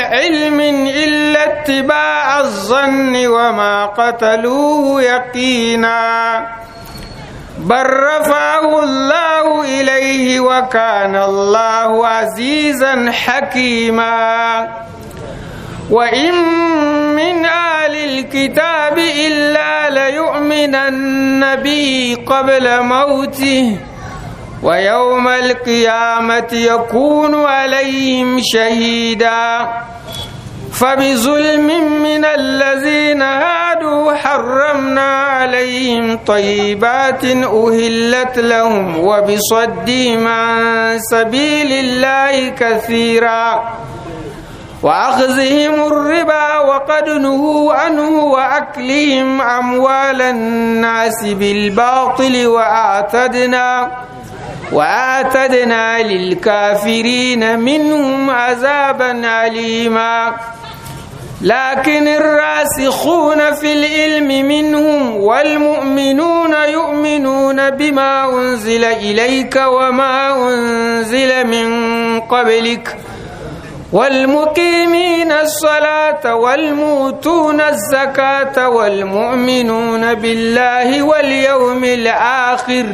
علم إلا اتباع الظن وما قتلوه يقينا بل رفعه الله إليه وكان الله عزيزا حكيما وإن من آل الكتاب إلا ليؤمنن به قبل موته ويوم القيامة يكون عليهم شهيدا فبظلم من الذين هادوا حرمنا عليهم طيبات أهلت لهم وبصدهم عن سبيل الله كثيرا وأخذهم الربا وقد نهوا عنه وأكلهم أموال الناس بالباطل وأعتدنا وأعتدنا للكافرين منهم عذابا أليما لكن الراسخون في العلم منهم والمؤمنون يؤمنون بما أنزل إليك وما أنزل من قبلك والمقيمين الصلاة والموتون الزكاة والمؤمنون بالله واليوم الآخر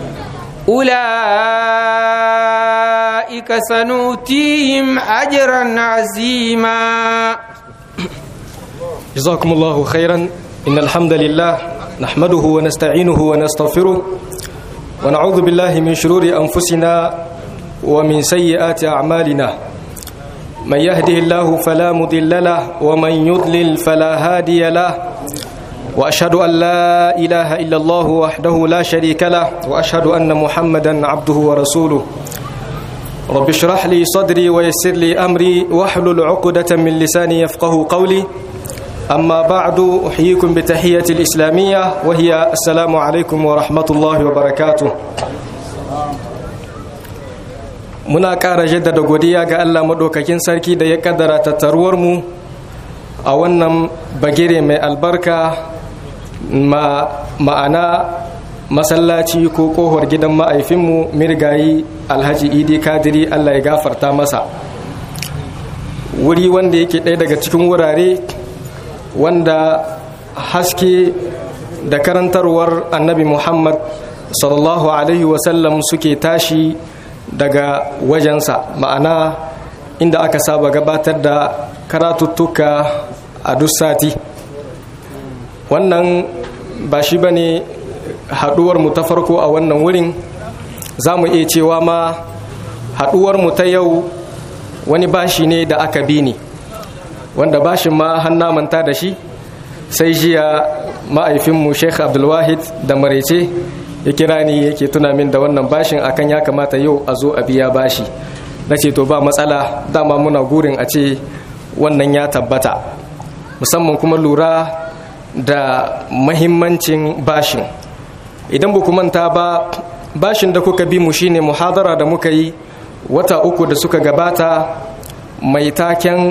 أولئك سنؤتيهم أجرا عظيما جزاكم الله خيرا إن الحمد لله نحمده ونستعينه ونستغفره ونعوذ بالله من شرور أنفسنا ومن سيئات أعمالنا من يهده الله فلا مضل له ومن يضلل فلا هادي له واشهد ان لا اله الا الله وحده لا شريك له واشهد ان محمدا عبده ورسوله رب اشرح لي صدري ويسر لي امري واحلل عقده من لساني يفقه قولي اما بعد احييكم بتحيه الاسلاميه وهي السلام عليكم ورحمه الله وبركاته muna ƙara jaddada godiya ga Allah maɗaukakin sarki da ya ƙaddara tattaruwarmu a wannan bagire mai albarka ma'ana masallaci ko ƙohar gidan ma'aifinmu mirgayi alhaji idi kadiri Allah ya gafarta masa wuri wanda yake ɗaya daga cikin wurare wanda haske da karantarwar annabi muhammad sallallahu alaihi wasallam suke tashi daga wajensa ma'ana inda aka saba gabatar da karatuttuka a duk sati wannan ba shi ba ne haɗuwarmu ta farko a wannan wurin za mu iya cewa ma haɗuwarmu ta yau wani bashi ne da aka bi ni wanda bashin ma hanna manta da shi sai jiya ma'aifinmu sheikh abdulwahid da marece ya kira ni yake tuna min da wannan bashin akan ya kamata yau a zo a biya bashi na ce to ba matsala dama muna gurin a ce wannan ya tabbata musamman kuma lura da mahimmancin bashin idan ba manta ba bashin da kuka bi mu shine muhadara da muka yi wata uku da suka gabata mai taken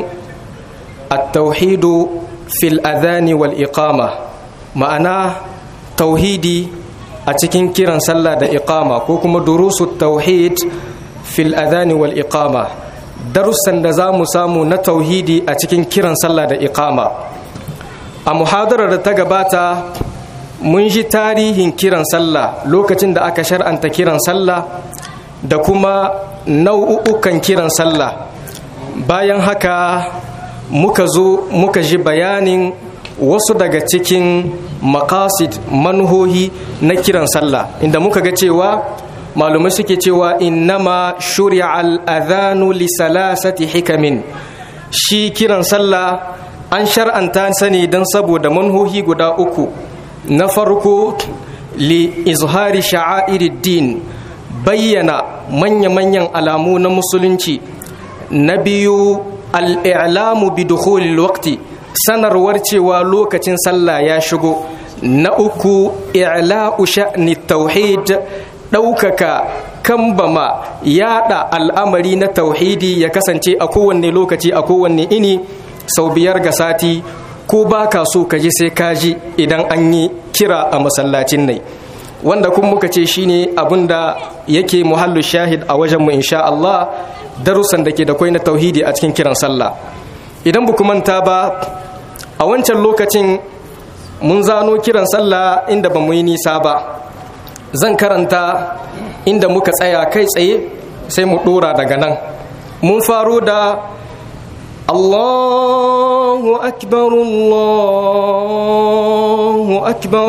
at-tauhidu fil adhani wal iqama ma'ana tauhidi a cikin kiran sallah da iqama ko kuma durusu tauhid fil adhani wal iqama darussan da za mu samu na tauhidi a cikin kiran sallah da iqama a muhadarar da ta gabata mun ji tarihin kiran sallah lokacin da aka shar'anta kiran sallah da kuma nau'ukan kiran sallah bayan haka muka zo muka ji bayanin wasu daga cikin makasid manuhohi na kiran sallah inda muka ga cewa malumai suke cewa innama shuri'a al'adhanu li salasati hikamin shi kiran sallah an shar'anta sani don saboda manhohi guda uku na farko li izhari sha'airid bayyana manya-manyan alamu na musulunci na biyu al'ilamu bi dukhulil waqti sanarwar cewa lokacin sallah ya shigo na uku i'la'u sha'ni tauhid ɗaukaka kambama yada al'amari na tauhidi ya kasance a kowanne lokaci a kowanne ini sau biyar ga sati ko ba ka so ka ji sai ka ji idan an yi kira a masallacin nai wanda kun muka ce shine abin da yake muhallu shahid a wajenmu insha Allah darussan da ke da kwai na tauhidi a cikin kiran sallah idan ba manta ba a wancan lokacin mun zano kiran sallah inda ba mu yi nisa ba zan karanta inda muka tsaya kai tsaye sai mu dora daga nan mun faro da allahu akbar allahu akbar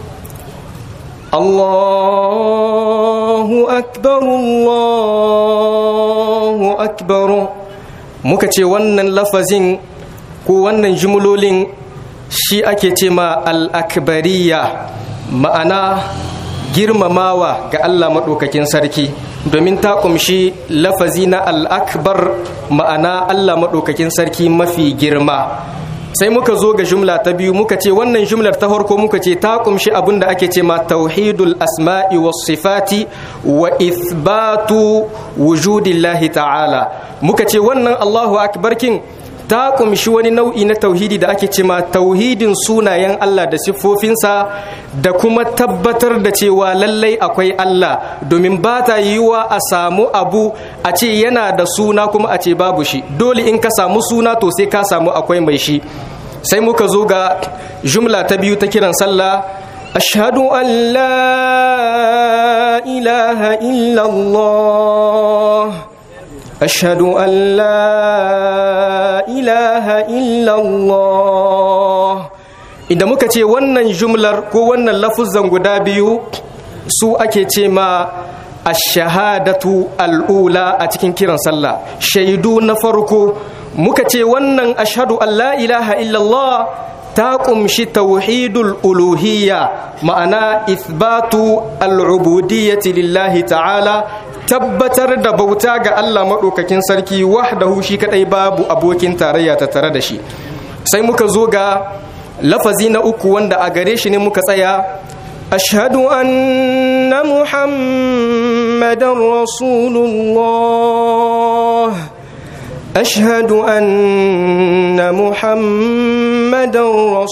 allahu akbar allahu akbar muka ce wannan lafazin ko wannan jimlolin shi ake ce ma al'akbariya ma'ana girmamawa ga Allah maɗaukakin sarki domin ta ƙumshi lafazi na al'akbar ma'ana Allah maɗaukakin sarki mafi girma sai muka zo ga jumla ta biyu muka ce wannan jumlar ta farko muka ce ta ƙumshi abin da ake ce ma tauhidul asma'i was sifati wa ithbatu wujudillahi ta'ala muka ce wannan Allahu akbar kin ta kumshi wani nau'i na tauhidi da ake cema tauhidin sunayen Allah da siffofinsa da kuma tabbatar da cewa lallai akwai Allah domin ba ta yiwuwa a samu abu a ce yana da suna kuma a ce babu shi dole in ka samu suna to sai ka samu akwai mai shi sai muka zo ga jumla ta biyu ta kiran sallah ashhadu an la ilaha illallah أشهد أن لا إله إلا الله idan muka ce wannan jumlar ko wannan lafuzan guda biyu su ake ce ma ashahadatu al'ula a cikin kiran sallah shaidu na farko muka ce wannan ashhadu an la ilaha illallah ta kumshi tauhidul uluhiyya ma'ana ithbatu al'ubudiyyati lillahi ta'ala tabbatar da bauta ga Allah maɗaukakin sarki wahdahu shi kadai babu abokin tarayya ta tare da shi sai muka zo ga lafazi na uku wanda a gare shi ne muka tsaya ashhadu anna muhammadan rasulullah ashhadu anna muhammadan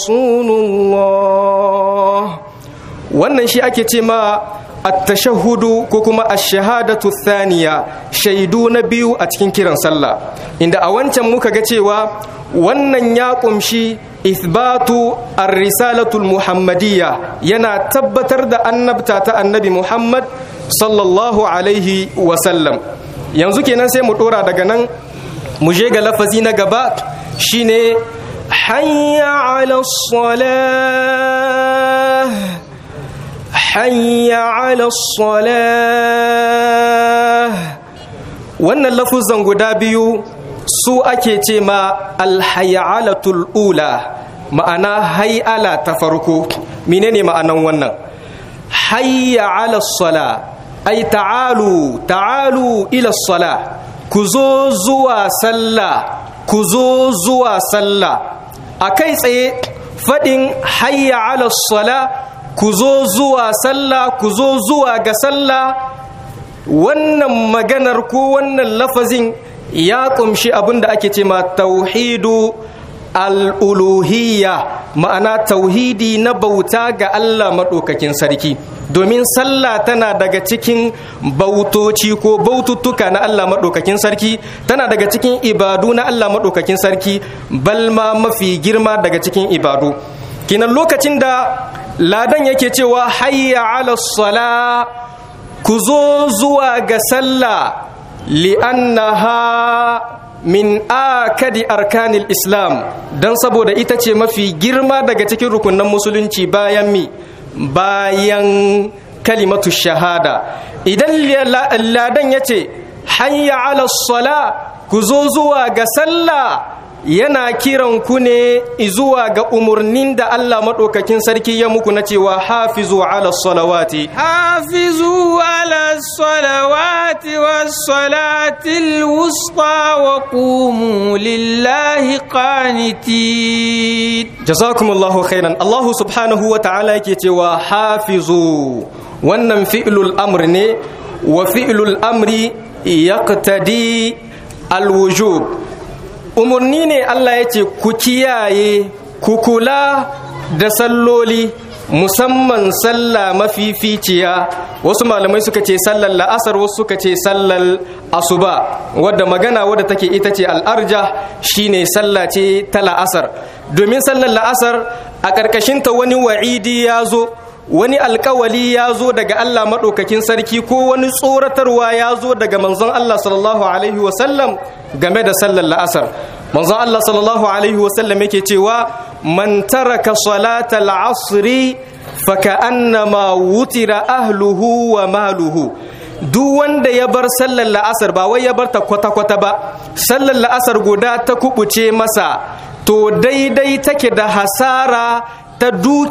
rasulullah wannan shi ake ce ma التشهد كوكما الشهادة الثانية شهدو نبيو أتكين كيران صلى إن أوانتا موكا جتيوا wannan ya ƙumshi ithbatu ar-risalatul muhammadiyya yana tabbatar da annabta ta annabi muhammad sallallahu alaihi wasallam yanzu kenan sai mu ɗora daga nan mu je ga lafazi na gaba shine hayya ala salah hayya ala salah wannan lafuzan guda biyu su ake ce ma alhayyalatul ula ma'ana hay'ala ta farko menene ma'anan wannan hayya ala sala ay ta'alu ta'alu ila sala ku zo zuwa sallah ku zo zuwa sallah a kai tsaye faɗin hayya ala sala ku zo zuwa sallah ku zo zuwa ga sallah wannan maganar ko wannan lafazin ya kumshi abin da ake ce ma tauhidu al'uluhiyya ma'ana tauhidi na bauta ga Allah maɗaukakin sarki domin sallah tana daga cikin bautoci ko baututtuka na Allah maɗaukakin sarki tana daga cikin ibadu na Allah maɗaukakin sarki balma mafi girma daga cikin ibadu kinan lokacin da ladan yake cewa hayya ala sala ku zo zuwa ga sallah li'annaha min akadi arkanil islam don saboda ita ce mafi girma daga cikin rukunan musulunci bayan mi bayan kalimatu shahada idan ladan ya ce hayya ala sala ku zo zuwa ga sallah yana kiran ku ne zuwa ga umarnin da Allah maɗaukakin sarki ya muku na cewa hafizu ala salawati hafizu ala salawati was salatil wusta wa qumu lillahi qanitin jazakumullahu khairan Allah subhanahu wa ta'ala yake cewa hafizu wannan fi'lul amr ne wa fi'lul amri yaqtadi alwujub umarni ne Allah ya ce ku kiyaye ku kula da salloli musamman sallah mafificiya wasu malamai suka ce sallar la'asar wasu suka ce sallar asuba wadda magana wadda take ita ce al'arja shine sallah ce ta la'asar domin sallar la'asar a ƙarƙashinta wani wa'idi ya zo wani alkawali ya zo daga Allah maɗaukakin sarki ko wani tsoratarwa ya zo daga manzon Allah sallallahu alaihi wasallam game da sallar la'asar manzon Allah sallallahu alaihi wasallam yake cewa man taraka salatal asri faka'annama wutira ahluhu wa maluhu duk wanda ya bar sallar la'asar ba wai ya bar ta kwata-kwata ba sallar la'asar guda ta kubuce masa to daidai take da hasara ta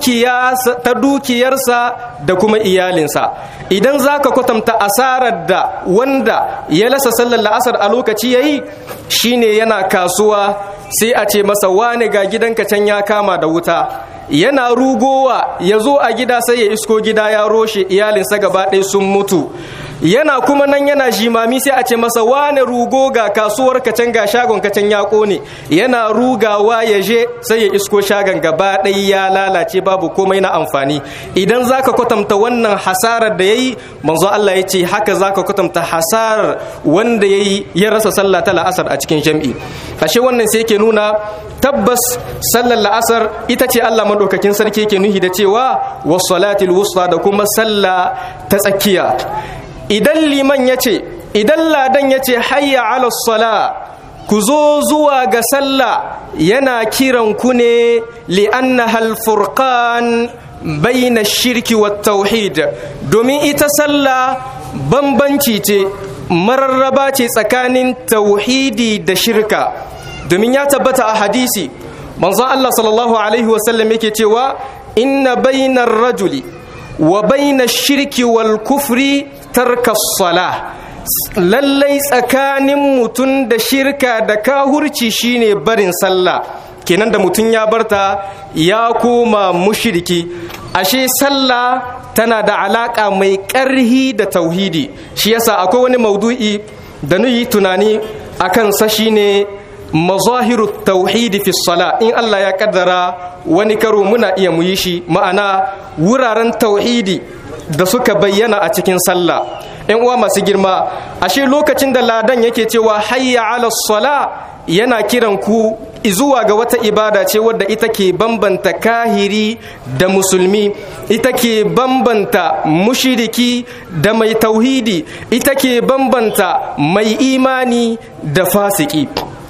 dukiyarsa da kuma iyalinsa idan za ka kwatanta asarar da wanda ya lasa sallar la'asar a lokaci ya yi shine yana kasuwa sai a ce masa wane ga gidanka can ya kama da wuta yana rugowa ya zo a gida sai ya isko gida ya roshe iyalinsa gaba ɗaya sun mutu yana kuma nan yana jimami sai a ce masa wane rugo ga kasuwar kacan ga shagon kacan ya kone yana rugawa ya je sai ya isko shagon gaba ɗaya ya lalace babu komai na amfani idan zaka kwatanta wannan hasarar da yayi manzo Allah ya ce haka zaka kwatanta hasarar wanda yayi ya rasa sallah ta la'asar a cikin jam'i ashe wannan sai yake nuna tabbas sallar la'asar ita ce Allah madaukakin sarki yake nuhi da cewa was salatil wusta da kuma sallah ta tsakiya idan liman ya ce idan ladan ya ce hayya ala sala ku zo zuwa ga sallah yana kiran ku ne li'anna halfurkan baina shirki wa tauhid domin ita sallah bambanci ce mararraba ce tsakanin tauhidi da shirka domin ya tabbata a hadisi manzon Allah sallallahu alaihi wasallam yake cewa inna bainar rajuli wa baina shirki wal kufri tarka sala lallai tsakanin mutum da shirka da kahurci shine barin sallah kenan da mutum ya barta ya koma mushriki ashe sallah tana da alaka mai ƙarhi da tauhidi shi yasa akwai wani maudu'i da nuyi tunani akan sa shine mazahiru tauhidi fi sala in Allah ya kaddara wani karo muna iya muyi shi ma'ana wuraren tauhidi da suka bayyana a cikin sallah yan uwa masu girma ashe lokacin da ladan yake cewa hayya ala sala yana kiran ku zuwa ga wata ibada ce wadda ita ke bambanta kahiri da musulmi ita ke bambanta mushiriki da mai tauhidi ita ke bambanta mai imani da fasiki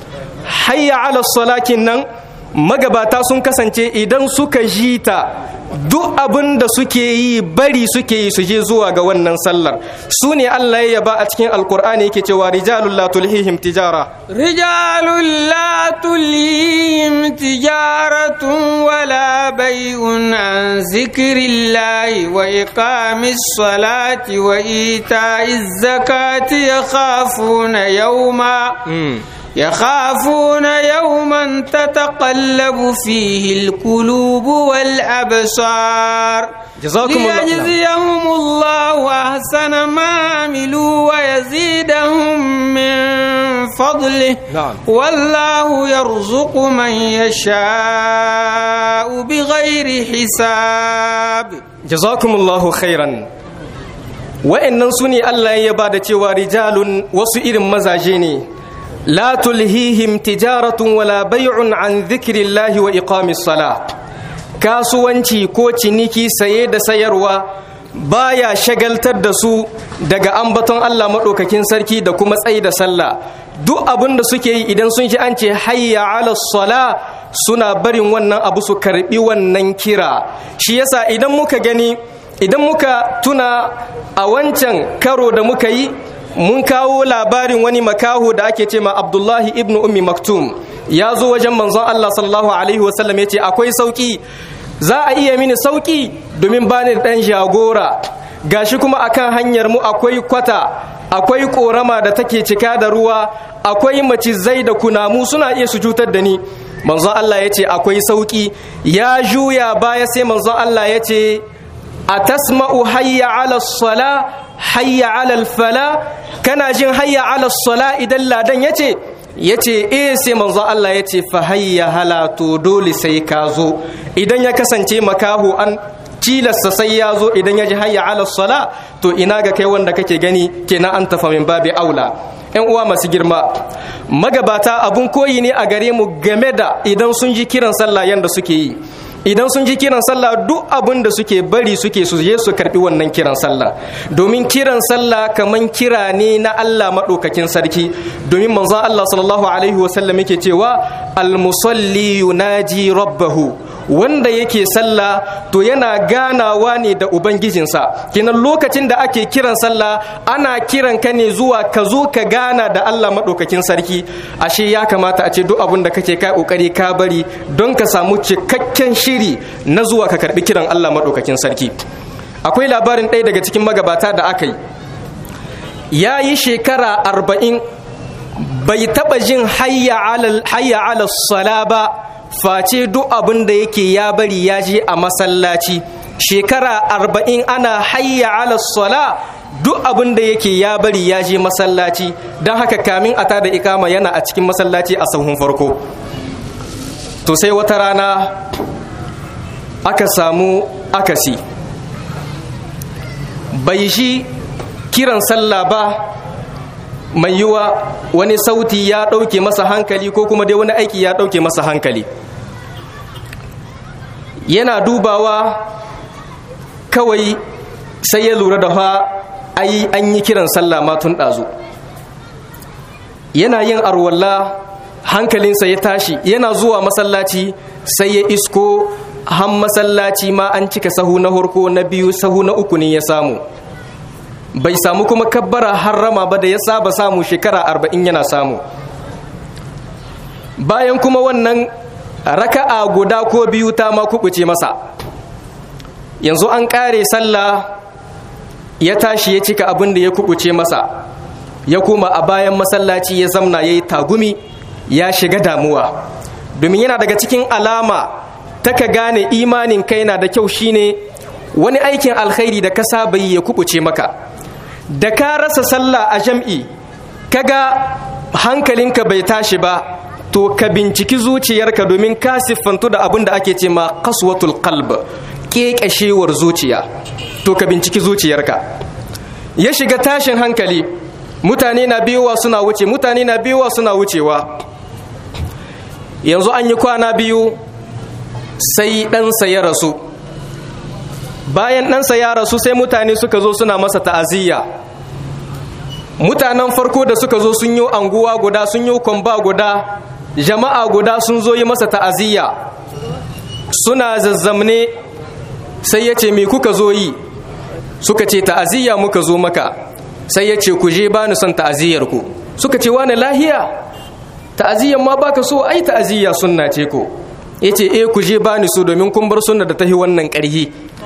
hayya ala salakin nan magabata sun kasance idan suka ji ta duk abin da suke yi bari suke yi su je zuwa ga wannan sallar su ne Allah ya yaba a cikin alkur'ani yake cewa rijalul la tulhihim tijara rijalul la tulhihim tijaratun wala bai'un an zikrillahi wa iqamis salati wa ita'iz zakati yakhafuna yawma يخافون يوما تتقلب فيه القلوب والأبصار جزاكم الله ليجزيهم الله أحسن ما عملوا ويزيدهم من فضله نعم. والله يرزق من يشاء بغير حساب jazakumullahu khairan wa'annan su ne Allah ya ba da cewa rijalun wasu irin mazaje ne la tulhihim tijaratun wala bai'un an zikrillahi wa iqamis sala kasuwanci ko ciniki saye da sayarwa baya shagaltar da su daga ambaton Allah maɗaukakin sarki da kuma tsayi da sallah duk abin da suke yi idan sun ji an ce hayya ala sala suna barin wannan abu su karbi wannan kira shi yasa idan muka gani idan muka tuna a wancan karo da muka yi mun kawo labarin wani makaho da ake ce ma abdullahi ibn ummi maktum ya zo wajen manzon allah sallallahu alaihi wasallam ya ce akwai sauki za a iya mini sauki domin bani da ɗan jagora gashi kuma akan hanyar mu akwai kwata akwai korama da take cika da ruwa akwai macizai da kunamu suna iya su cutar da ni manzon Allah ya ce akwai sauki ya juya baya sai manzon Allah ya ce a tasma'u hayya ala sala hayya ala fala kana jin hayya ala sala idan ladan ya ce ya ce eh sai manzon Allah ya ce fa hayya hala to dole sai ka zo idan ya kasance makaho an cilasta sai ya zo idan ya ji hayya ala sala to ina ga kai wanda kake gani kenan an tafa min babi aula yan uwa masu girma magabata abun koyi ne a gare mu game da idan sun ji kiran sallah yanda suke yi idan sun ji kiran sallah duk abin da suke bari suke su je su karbi wannan kiran sallah domin kiran sallah kaman kira ne na Allah madaukakin sarki domin manzon Allah sallallahu alaihi wasallam yake cewa al-musalli yunaji rabbahu wanda yake sallah to yana ganawa ne da ubangijinsa kenan lokacin da ake kiran sallah ana kiran ka ne zuwa ka zo ka gana da Allah madaukakin sarki ashe ya kamata a ce duk abin da kake kai kokari ka bari don ka samu cikakken shiri na zuwa ka karbi kiran Allah madaukakin sarki akwai labarin ɗaya daga cikin magabata da aka yi ya yi shekara arba'in bai taɓa jin hayya ala sala ba face duk abin da yake ya bari ya je a masallaci shekara arba'in ana hayya ala sala duk abin da yake ya bari ya je masallaci don haka kamin a tada ikama yana a cikin masallaci a sahun farko to sai wata rana aka samu akasi bai shi kiran sallah ba mai yiwa wani sauti ya ɗauke masa hankali ko kuma dai wani aiki ya ɗauke masa hankali yana dubawa kawai sai ya lura da fa ai an yi kiran sallah ma tun ɗazu yana yin arwalla hankalinsa ya tashi yana zuwa masallaci sai ya isko han masallaci ma an cika sahu na horko na biyu sahu na uku ne ya samu bai samu kuma kabbara harrama ba da ya saba samu shekara arba'in yana samu bayan kuma wannan raka'a guda ko biyu ta ma kubuce masa yanzu an kare sallah ya tashi ya cika abin da ya kubuce masa ya koma a bayan masallaci ya zamna ya yi tagumi ya shiga damuwa domin yana daga cikin alama ta ka gane imanin kai na da kyau shine wani aikin alkhairi da ka saba yi ya kubuce maka da ka rasa sallah a jam'i kaga hankalinka bai tashi ba to ka binciki zuciyarka domin ka siffantu da abin da ake ce ma kaswatul qalb kekashewar zuciya to ka binciki zuciyarka ya shiga tashin hankali mutane na biyowa suna wuce mutane na biyowa suna wucewa yanzu an yi kwana biyu sai ɗansa ya rasu bayan ɗansa ya rasu sai mutane suka zo suna masa ta'aziyya mutanen farko da suka zo sun yi anguwa guda sun yi kwamba guda jama'a guda sun zo yi masa ta'aziyya suna zazzamne sai ya ce me kuka zo yi suka ce ta'aziyya muka zo maka sai ya ce ku je ba ni son ta'aziyyar ku suka ce wani lahiya ta'aziyyar ma baka so ai ta'aziyya sunna ce ko ya ce eh ku je ba ni so domin kun bar sunna da tahi wannan ƙarhi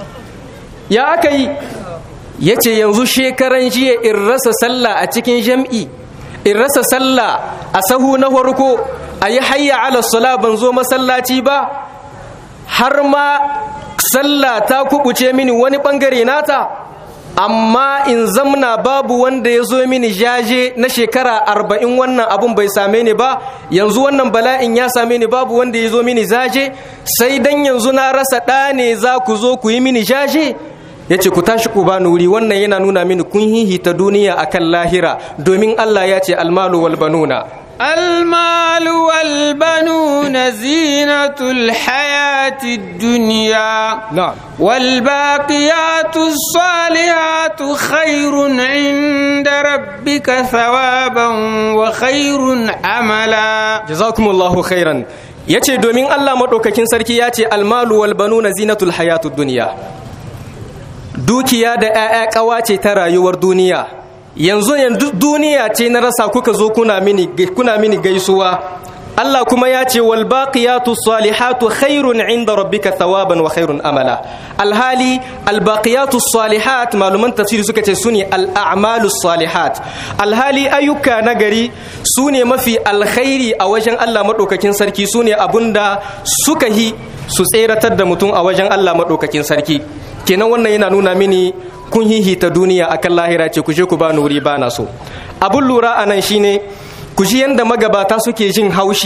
ya aka yi ya ce yanzu shekaran jiya in rasa sallah a cikin jam'i in rasa sallah a sahu na farko a yi hayya ala sala ban zo masallaci ba har ma sallah ta kubuce mini wani bangare nata amma in zamna babu wanda ya zo mini jaje na shekara arba'in wannan abun bai same ni ba yanzu wannan bala'in ya same ni babu wanda ya zo mini jaje sai dan yanzu na rasa ɗa ne za ku zo ku yi mini jaje ya ce ku tashi ku bani wuri wannan yana nuna mini kun hihita duniya akan lahira domin Allah ya ce almalu wal banuna المال والبنون زينة الحياة الدنيا نعم والباقيات الصالحات خير عند ربك ثوابا وخير عملا jazakumullahu khairan yace domin Allah madaukakin sarki yace almalu wal banuna zinatul hayatud dunya dukiya da 'ya'ya ƙawace ta rayuwar duniya yanzu yanzu duniya ce na rasa kuka zo kuna mini kuna mini gaisuwa Allah kuma ya ce wal baqiyatu salihatu khairun inda rabbika thawaban wa khairun amala alhali al baqiyatu salihat maluman tafsiri suka ce sune al a'malu salihat alhali ayyuka nagari sune mafi alkhairi a wajen Allah madaukakin sarki sune abunda suka hi su tseratar da mutum a wajen Allah madaukakin sarki kenan wannan yana nuna mini kun hihita duniya akan lahira ce ku je ku ba wuri ba na so abun lura a nan shine ku ji yadda magabata suke jin haushi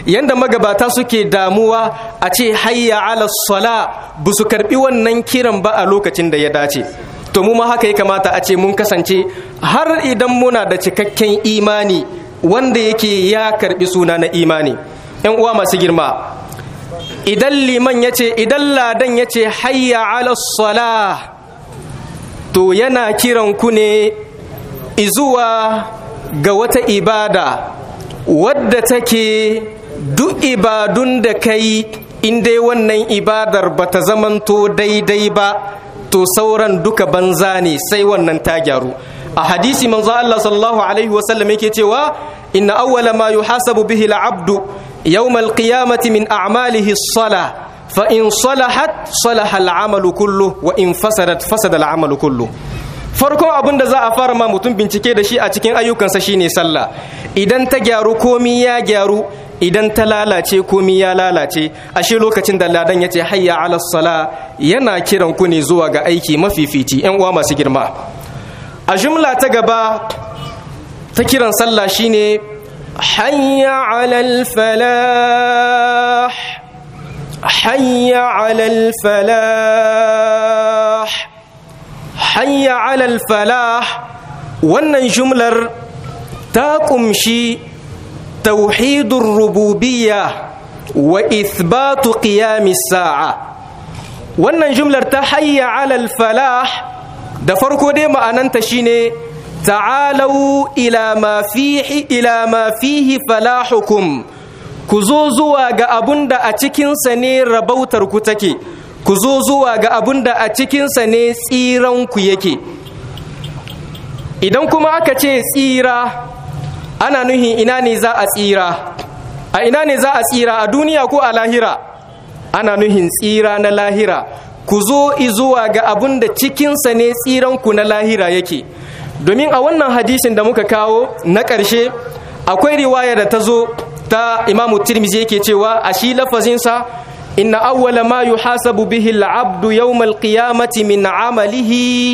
yanda magabata suke damuwa a ce hayya ala sala ba su karbi wannan kiran ba a lokacin da ya dace to mu ma haka ya kamata a ce mun kasance har idan muna da cikakken imani wanda yake ya karbi suna na imani yan uwa masu girma idan liman ya ce idan ladan ya ce hayya ala sala to yana kiran ku ne izuwa ga wata ibada wadda take duk ibadun da kai in dai wannan ibadar ba ta zamanto daidai ba to sauran duka banza ne sai wannan ta gyaru a hadisi manzo Allah sallallahu alaihi wasallam yake cewa inna awwala ma yuhasabu bihi al-abdu yawm al-qiyamati min a'malihi as-salah fa in salahat salaha al-amalu kullu wa in fasadat fasada al-amalu kullu farkon abin da za a fara ma mutum bincike da shi a cikin ayyukansa shine sallah idan ta gyaru komi ya gyaru idan ta lalace komi ya lalace ashe lokacin da ladan ya ce hayya ala sala yana kiran ku ne zuwa ga aiki mafifici yan uwa masu girma a jumla ta gaba ta kiran sallah shine hayya ala falah hayya ala falah hayya alal falah wannan jumlar ta kumshi tauhidur rububiyya wa ithbatu qiyamis sa'a wannan jumlar ta hayya alal falah da farko dai ma'ananta shine ta'alau ila ma fihi ila ma fihi falahukum ku zo zuwa ga abunda a cikinsa ne rabautar ku take ku zo zuwa ga abin da a cikinsa ne tsiranku yake idan kuma aka ce tsira ana nuhin ina ne za a tsira a ina ne za a tsira a duniya ko a lahira ana nuhin tsira na lahira ku zo zuwa ga abin da cikinsa ne tsiranku na lahira yake domin a wannan hadisin da muka kawo na ƙarshe akwai riwaya da ta zo ta imamu tirmizi yake cewa a shi lafazinsa إن أول ما يحاسب به العبد يوم القيامة من عمله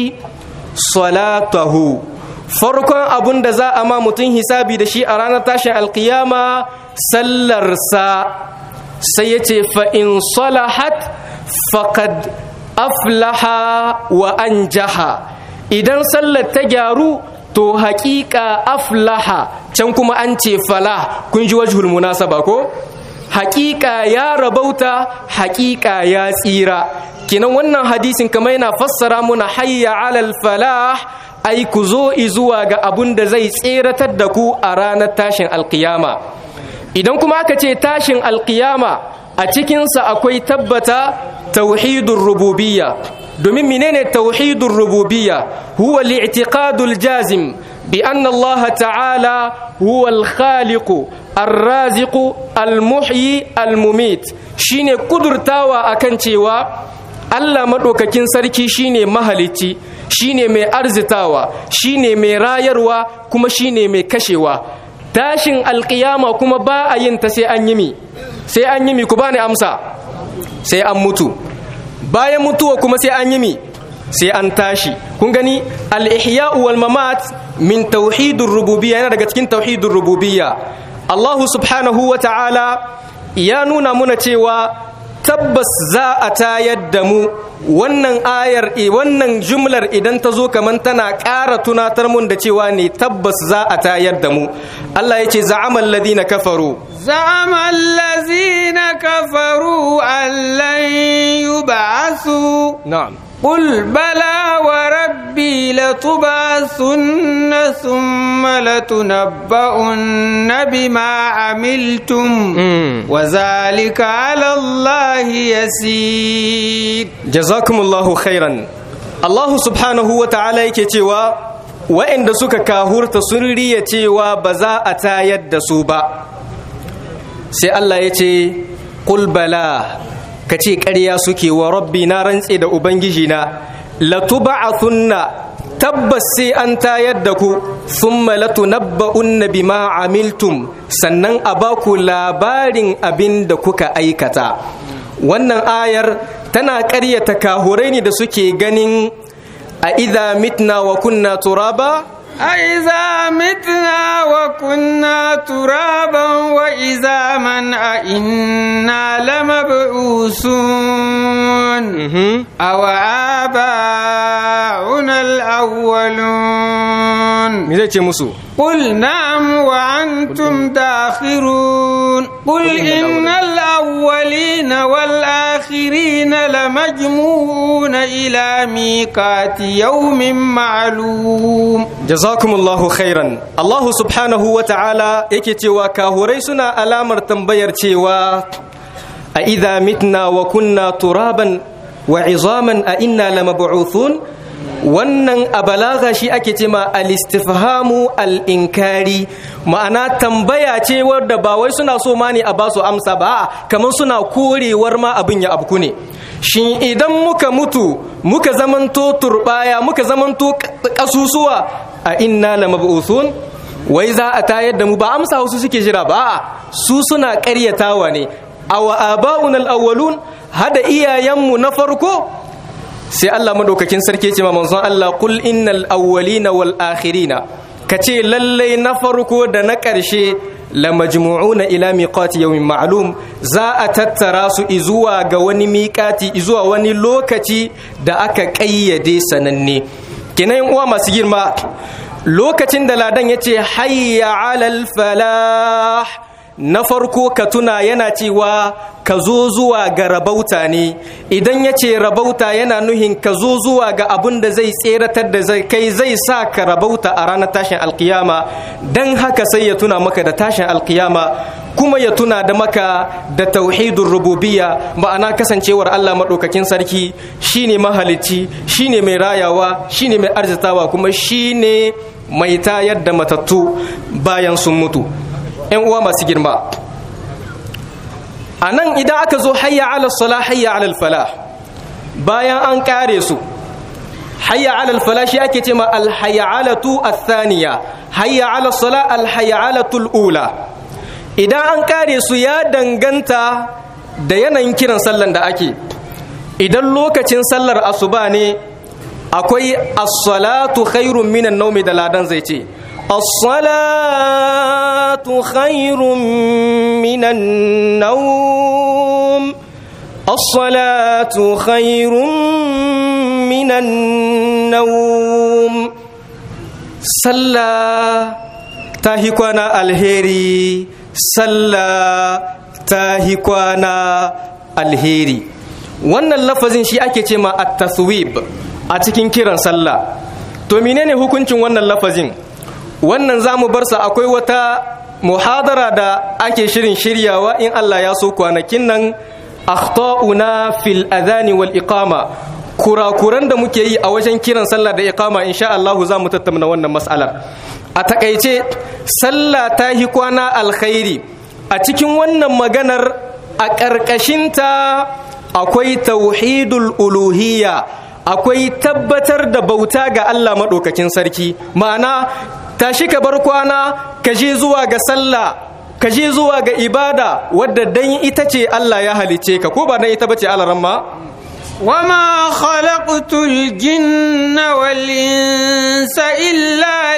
صلاته farkon abun da za a ma mutum hisabi da shi a ranar tashin alkiyama sallarsa sai ya ce fa'in salahat faqad aflaha wa an jaha idan sallar ta gyaru to haƙiƙa aflaha can kuma an ce fala kun ji wajhul munasaba ko haƙiƙa ya rabauta haƙiƙa ya tsira kinan wannan hadisin kamar yana fassara muna hayya alal falah ai ku zo zuwa ga abun da zai tseratar da ku a ranar tashin alkiyama idan kuma aka ce tashin alkiyama a cikinsa akwai tabbata tauhidun rububiyya domin menene tauhidun rububiyya huwa li'tiqadul jazim bi anna Allah ta'ala huwa al-khaliqu arraziku almuhyi almumit shine kudurtawa akan cewa Allah madaukakin sarki shine mahalicci shine mai arzitawa shine mai rayarwa kuma shine mai kashewa tashin alkiyama kuma ba a yin ta sai an yi mi sai an yi mi ku bani amsa sai an mutu bayan mutuwa kuma sai an yi mi sai an tashi kun gani al-ihya'u wal mamat min tauhidur rububiyya yana daga cikin tauhidur rububiyya Allahu subhanahu wa ta'ala ya nuna muna cewa tabbas za a tayar da mu wannan ayar wannan jumlar idan ta zo kaman tana ƙara tunatar mun da cewa ne tabbas za a tayar da mu Allah ya ce za'amal ladina kafaru za'amal ladina kafaru allan yub'asu na'am قل بلى وربي لتبعثن ثم لتنبؤن بما عملتم وذلك على الله يسير جزاكم الله خيرا الله سبحانه وتعالى yake cewa wa'anda suka kahurta sun riya cewa ba za a tayar da su ba sai Allah ya ce qul bala ka ce ƙarya suke wa rabbi na rantse da ubangiji na latuba'athunna tabbas sai an tayar da ku thumma latunabba'unna bima amiltum sannan a baku labarin abin da kuka aikata wannan ayar tana ƙaryata kahurai ne da suke ganin a idha mitna wa kunna turaba أإذا متنا وكنا ترابا وإذا من إنا لمبعوثون أو آباؤنا الأولون me zai ce musu قل نعم وأنتم داخرون قل إن الأولين والآخرين لمجموعون إلى ميقات يوم معلوم jazakumullahu khairan Allah subhanahu wa ta'ala yake cewa kahurai suna alamar tambayar cewa a idha mitna wa kunna turaban wa izaman a inna lamab'uthun wannan a balaga shi ake ce ma al-istifhamu al-inkari ma'ana tambaya ce wadda ba wai suna so ma ne a ba su amsa ba kamar suna korewar ma abin ya abku ne shin idan muka mutu muka zamanto turbaya muka zamanto kasusuwa a inna lamab'uthun wai za a tayar da mu ba amsa wasu suke jira ba su suna ƙaryatawa ne awa aba'un al-awwalun hada iyayenmu na farko sai Allah madaukakin sarki ce ma manzon Allah kul innal awwalina wal akhirina kace lallai na farko da na ƙarshe la majmu'una ila miqati yawmin ma'lum za a tattara su izuwa ga wani miƙati izuwa wani lokaci da aka ƙayyade sananne kenan uwa masu girma lokacin da ladan yace hayya alal falah na farko ka tuna yana cewa ka zo zuwa ga rabauta ne idan ya ce rabauta yana nuhin ka zo zuwa ga abin da zai tseratar da zai kai zai sa ka rabauta a ranar tashin alkiyama don haka sai ya tuna maka da tashin alkiyama kuma ya tuna da maka da tauhidun rububiyya ma'ana kasancewar Allah maɗaukakin sarki shine mahalicci shine mai rayawa shine mai arzitawa kuma shine mai tayar da matattu bayan sun mutu 'yan uwa masu girma a nan idan aka zo hayya alal sala hayya alal fala bayan an kare su hayya alal fala shi ake ce ma alhayyalatu athaniya hayya alal sala alhayyalatul ula idan an kare su ya danganta da yanayin kiran sallan da ake idan lokacin sallar asuba ne akwai as-salatu khairun minan naumi da ladan zai ce الصلاة خير من النوم الصلاة خير من النوم صلى تاهيكوانا الهيري صلى تاهيكوانا الهيري wannan lafazin shi ake ce ma at-taswib a cikin kiran sallah to menene hukuncin wannan lafazin wannan za mu barsa akwai wata muhadara da ake shirin shiryawa in Allah ya so kwanakin nan akhta'una fil adhani wal iqama kurakuran da muke yi a wajen kiran sallah da iqama insha Allah za mu tattauna wannan mas'alar a takaice sallah ta hi kwana alkhairi a cikin wannan maganar a ƙarƙashinta akwai tauhidul uluhiyya akwai tabbatar da bauta ga Allah maɗaukakin sarki ma'ana tashi ka bar kwana ka je zuwa ga sallah ka je zuwa ga ibada wadda dan ita ce Allah ya halice ka ko ba dan ita bace alaramma وما خلقت الجن والإنس إلا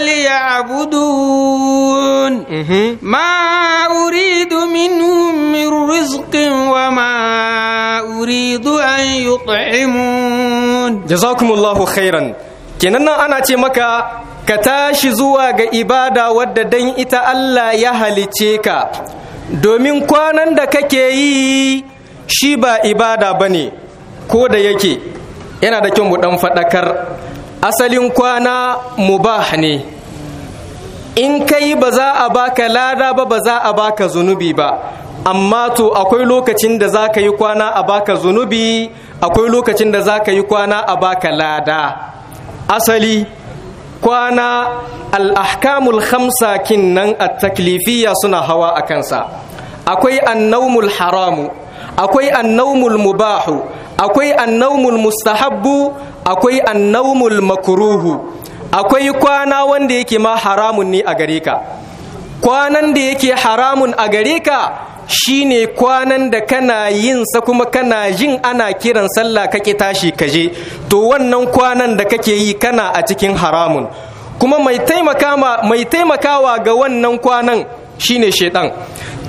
ليعبدون ما أريد منهم من رزق وما أريد أن يطعمون جزاكم الله خيرا kenan nan ana ce maka ka tashi zuwa ga ibada wadda dan ita Allah ya halice ka domin kwanan da kake yi shi ba ibada bane ko da yake yana da kyau mu dan faɗakar asalin kwana mubah ne in kai ba za a baka lada ba ba za a baka zunubi ba amma to akwai lokacin da za ka yi kwana a baka zunubi akwai lokacin da za ka yi kwana a baka lada asali kwana al'ahkamul khamsa kinnan a taklifiya suna hawa a kansa akwai annaumul haramu akwai annaumul mubahu akwai annaumul mustahabbu akwai annaumul makruhu akwai kwana wanda yake ma haramun ne a gare ka kwanan da yake haramun a gare ka shine kwanan da kana yin sa kuma kana jin ana kiran sallah kake tashi kaje to wannan kwanan da kake yi kana a cikin haramun kuma mai taimaka mai taimakawa ga wannan kwanan shine shedan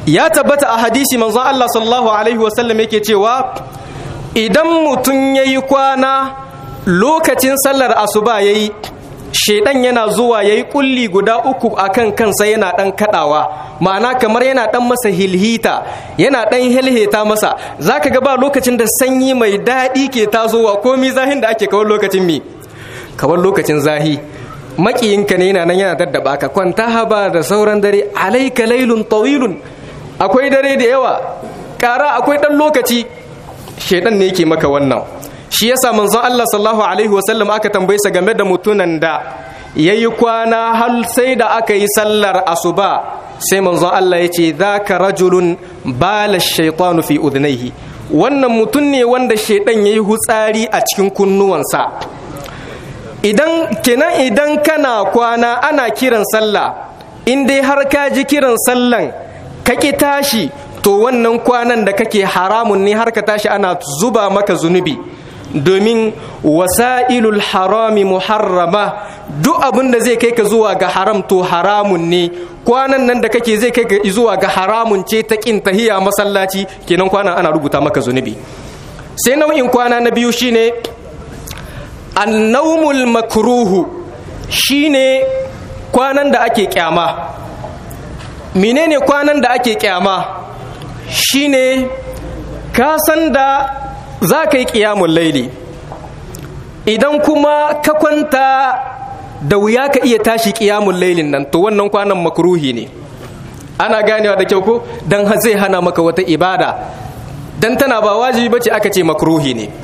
ya tabbata a hadisi manzon Allah sallallahu alaihi wasallam yake cewa idan mutum ya yi kwana lokacin sallar asuba ya yi shaidan yana zuwa ya yi kulli guda uku a kan kansa yana ɗan kaɗawa ma'ana kamar yana ɗan masa hilhita yana ɗan hilhita masa za ka ba lokacin da sanyi mai daɗi ke tasowa komi zahin da ake kawar lokacin mi kawar lokacin zahi makiyinka ne yana nan yana daddaba ka kwanta haba da sauran dare alaika lailun tawilun akwai dare da yawa ƙara akwai ɗan lokaci shaidan ne yake maka wannan shi yasa manzon Allah sallallahu alaihi wasallam aka tambaye sa game da mutunan da yayi kwana har sai da aka yi sallar asuba sai manzon Allah ya ce zaka rajulun bala shaytanu fi udhnayhi wannan mutum ne wanda shaidan yayi hutsari a cikin kunnuwansa idan kenan idan kana kwana ana kiran sallah in dai har ka ji kiran sallan ka ki tashi to wannan kwanan da kake haramun ne har ka tashi ana zuba maka zunubi domin wasa'ilul harami muharrama duk abin da zai kai ka zuwa ga haram to haramun ne kwanan nan da kake zai kai ka zuwa ga haramun ce ta kin tahiya masallaci kenan kwanan ana rubuta maka zunubi sai nau'in kwana na biyu shine annaumul makruhu shine kwanan da ake kyama menene kwanan da ake kyama shine ka san da za ka yi ƙiyamun laili idan kuma ka kwanta da wuya ka iya tashi ƙiyamun lailin nan to wannan kwanan makruhi ne ana ganewa da kyau ko don zai hana maka wata ibada don tana ba wajibi bace aka ce makruhi ne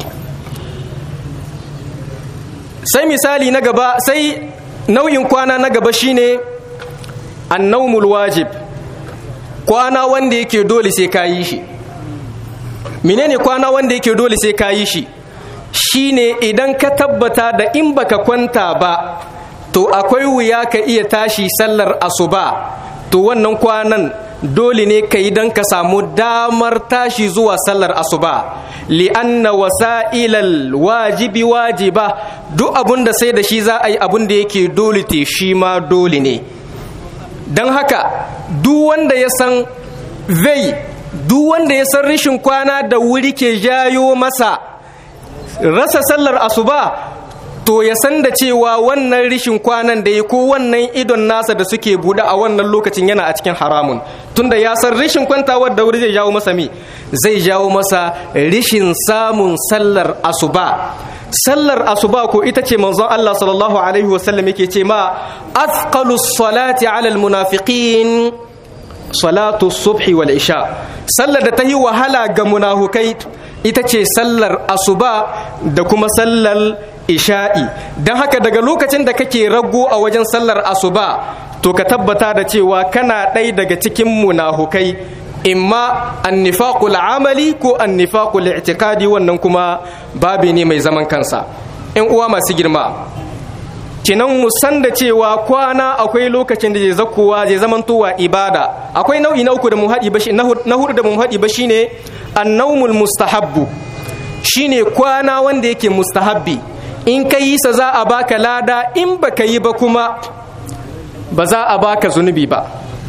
sai misali na gaba sai nau'in kwana na gaba shine annaumul wajib kwana wanda yake dole sai ka yi shi menene kwana wanda yake dole sai ka yi shi shine idan ka tabbata da in baka kwanta ba to akwai wuya ka iya tashi sallar asuba to wannan kwanan dole ne ka yi don ka samu damar tashi zuwa sallar asuba li'anna wasa'ilal wajibi wajiba duk abun da sai da shi za a yi abun da yake dole te shi ma dole ne don haka duk wanda ya san zai duk wanda ya san rishin kwana da wuri ke jayo masa rasa sallar asuba to ya san da cewa wannan rishin kwanan da ya ko wannan idon nasa da suke buɗe a wannan lokacin yana a cikin haramun tunda ya san rishin kwantawar da wuri zai jawo masa mi zai jawo masa rishin samun sallar asuba sallar asuba ko ita ce manzon Allah sallallahu alaihi wasallam yake ce ma athqalus salati ala almunafiqin salatu subhi wal isha sallar da ta yi wahala ga munafukai ita ce sallar asuba da kuma sallar isha'i don haka daga lokacin da kake rago a wajen sallar asuba to ka tabbata da cewa kana ɗai daga cikin munafukai imma annifaqul amali ko annifaqul i'tiqadi wannan kuma babi ne mai zaman kansa in uwa masu girma kinan mu san da cewa kwana akwai lokacin da zai zakowa zai zamantowa ibada akwai nau'i na uku da mu haɗi ba na hudu da mu haɗi ba shine annaumul mustahabbu shine kwana wanda yake mustahabbi in ka yi sa za a baka lada in baka yi ba kuma ba za a baka zunubi ba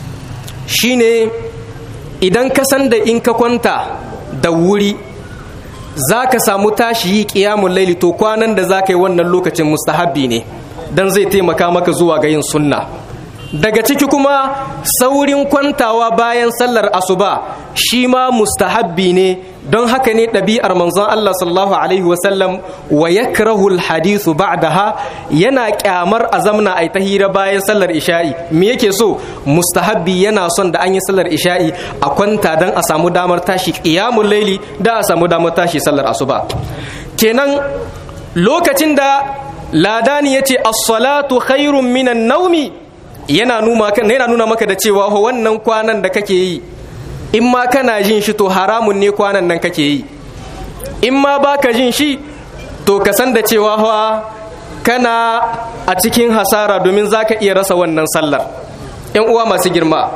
shine idan ka san da in ka kwanta da wuri za ka samu tashi yi ƙiyamun laili to kwanan da za ka yi wannan lokacin mustahabbi ne don zai taimaka maka zuwa ga yin sunna daga ciki kuma saurin kwantawa bayan sallar asuba shi ma mustahabbi ne don haka ne ɗabi'ar manzon Allah sallallahu alaihi wasallam wa yakrahu alhadithu ba'daha yana kyamar a zamna ai ta hira bayan sallar isha'i me yake so mustahabbi yana son da an yi sallar isha'i a kwanta don a samu damar tashi qiyamul laili da a samu damar tashi sallar asuba kenan lokacin da ladani yace as-salatu khairun minan naumi yana nuna maka da cewa wannan kwanan da kake yi in ma kana jin shi to haramun ne kwanan nan kake yi in ma baka jin shi to ka san da cewa hawa kana a cikin hasara domin za ka iya rasa wannan sallar yan uwa masu girma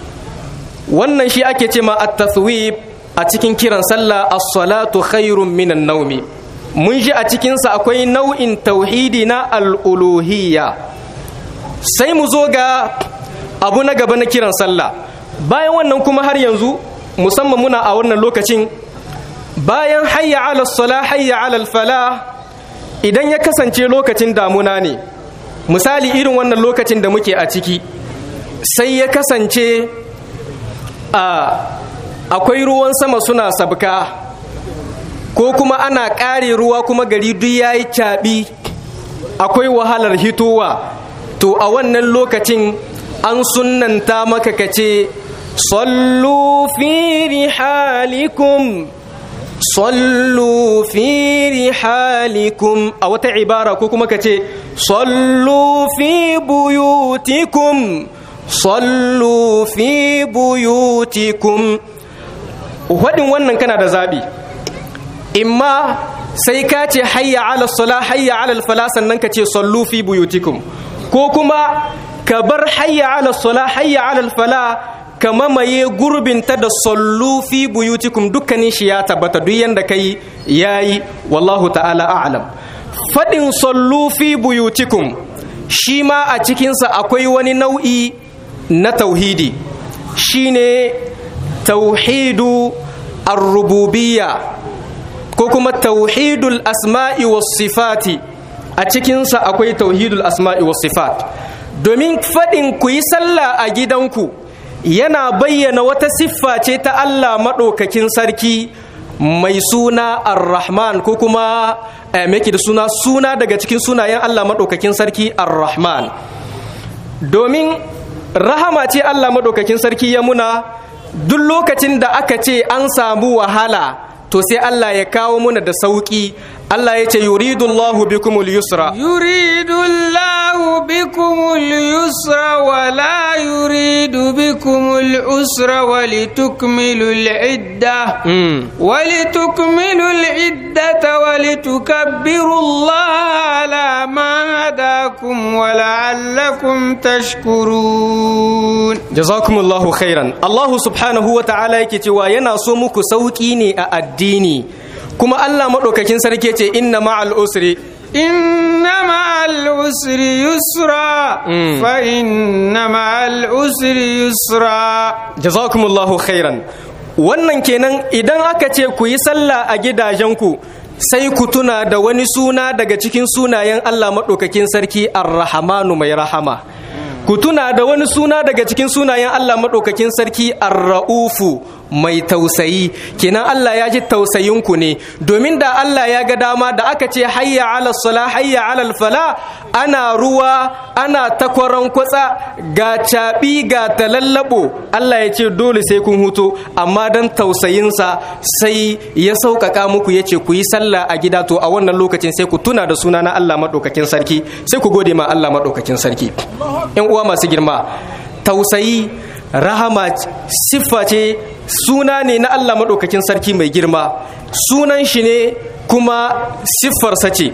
wannan shi ake ce ma at-taswib a cikin kiran sallah as-salatu khairun minan naumi mun ji a cikinsa akwai nau'in tauhidi na al'uluhiyya sai mu zo ga abu na gaba na kiran sallah bayan wannan kuma har yanzu musamman muna a wannan lokacin bayan hayya ala sala hayya ala fala idan ya kasance lokacin damuna ne misali irin wannan lokacin da muke a ciki sai ya kasance a akwai ruwan sama suna sabka ko kuma ana ƙare ruwa kuma gari duk ya yi caɓi akwai wahalar hitowa to a wannan lokacin an sunanta maka kace sallu fi rihalikum sallu fi rihalikum a wata ibara ko kuma kace sallu fi buyutikum sallu fi buyutikum wadin wannan kana da zabi imma sai ka ce hayya ala sala hayya ala fala sannan ka ce sallu fi buyutikum ko kuma ka bar hayya ala sala hayya ala fala ka mamaye gurbinta da sallu fi buyutikum dukkanin shi ya tabbata duk yanda kai yayi wallahu ta'ala a'lam fadin sallu fi buyutikum shi ma a cikinsa akwai wani nau'i na tauhidi shine tauhidu ar-rububiyya ko kuma tauhidul asma'i was sifati a cikinsa akwai tauhidul asma'i was sifat domin faɗin ku yi sallah a gidanku yana bayyana wata siffa ce ta Allah maɗaukakin sarki mai suna ar-rahman ko kuma meki da suna suna daga cikin sunayen Allah maɗaukakin sarki ar-rahman domin rahama ce Allah maɗaukakin sarki ya muna duk lokacin da aka ce an samu wahala to sai Allah ya kawo muna da sauki Allah ya ce yuridu Allahu bikumul yusra yuridu Allahu bikumul yusra wa la yuridu bikumul usra wa litukmilul idda wa litukmilul iddata wa litukabbiru Allah ala ma hadakum wa la'allakum tashkurun jazakumullahu khairan Allah subhanahu wa ta'ala yake cewa yana so muku sauki ne a addini kuma Allah maɗaukakin sarki ce inna ma'al usri inna ma'al usri yusra fa inna ma'al usri yusra jazakumullahu khairan wannan kenan idan aka ce ku yi sallah a gidajenku sai ku tuna da wani suna daga cikin sunayen Allah maɗaukakin sarki ar-rahmanu mai rahama ku tuna da wani suna daga cikin sunayen Allah maɗaukakin sarki ar-ra'ufu mai tausayi kenan Allah ya ji tausayinku ne domin da Allah ya ga dama da aka ce hayya ala sala hayya ala fala ana ruwa ana takwaran kwatsa ga caɓi ga talallabo Allah ya ce dole sai kun huto amma dan tausayinsa sai ya sauƙaƙa muku ya ce ku yi sallah a gida to a wannan lokacin sai ku tuna da suna na Allah maɗaukakin sarki sai ku gode ma Allah maɗaukakin sarki ‘yan uwa masu girma tausayi rahama siffa ce suna ne na Allah maɗaukakin sarki mai girma sunan shi ne kuma siffarsa ce